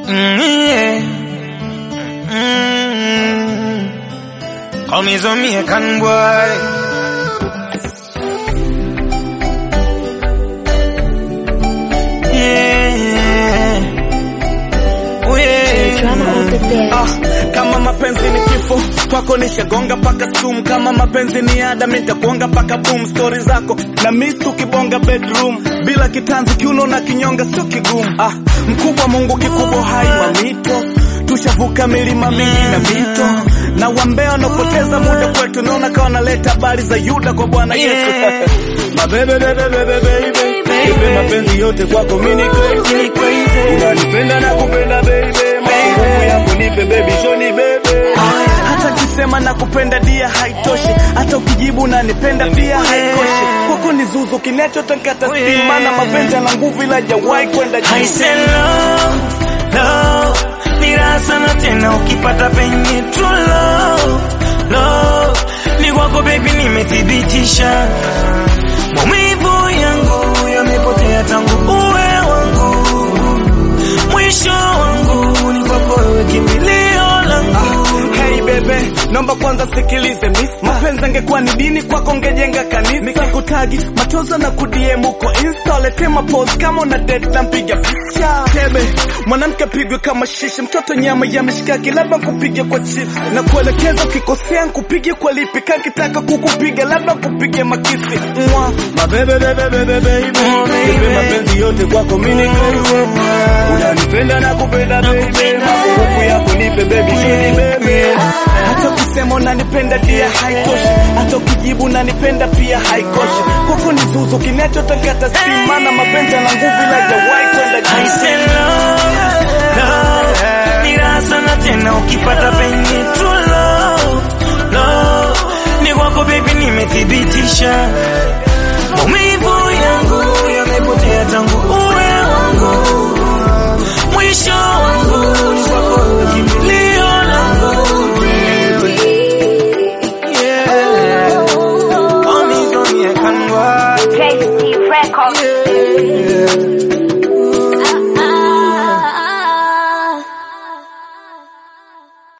Mm, yeah. Mm. Call me Jamaican boy. Yeah. Oh, yeah. Drama on the bed. Ah, kama mapenzi ni kifo kwako nishagonga paka sumu kama mapenzi ni ada mitakuonga paka boom stori zako na miss ukibonga bedroom bila kitanzi kiuno na kinyonga sio kigumu ah, mkubwa mungu kikubwa hai mamito tushavuka milima mingi na mito na wambea wanaopoteza muda kwetu naona kawa naleta habari za yuda kwa bwana yesu Yeah. mabebe bebe bebe baby Nipe mapenzi yote kwako mini crazy unanipenda na kupenda baby mapungufu yangu nipe baby shoni baby hata kisema na kupenda dia haitoshi hata ukijibu unanipenda pia haikoshi kwako ni zuzu kinachotakata steam maana mapenzi yana nguvu ila hajawahi kwenda I juu say love, love ni raha sana tena ukipata penye true love, love ni kwako baby nimethibitisha maumivu yangu yamepotea tangu uwe wangu mwisho wangu ni kwako wewe kimbilio langu Hey bebe, naomba kwanza sikilize miss. Mapenzi angekuwa ni dini kwako ngejenga kanisa. Nikikutagi machozo na kudiem huko Insta, lete mapose kama una date na mpiga picha. Tebe, mwanamke pigwe kama shishi, mtoto nyama ya mishikaki, labda kupige kwa chips. Na kuelekeza ukikosea nkupige kwa lipi, kankitaka kukupiga labda kupige makisi. Mwa, mabebe bebe bebe baby. Oh, baby. Nipe mapenzi yote kwako mini crazy. Unanipenda na kupenda baby. Mapungufu yako nipe baby, shoni baby. Hata ukisema unanipenda dia haitoshi, hata ukijibu unanipenda pia haikoshi. Kwako ni zuzu kinachotakata steam, maana mapenzi yana nguvu ila hajawahi kwenda I juu. say love, love ni raha sana tena ukipata penye true love, love ni kwako baby nimethibitisha maumivu yangu yamepotea tangu uwe wangu mwisho wangu ni kwako wewe kimbilio langu yeah. Call me Jamaican boy. JC Records. Yeah.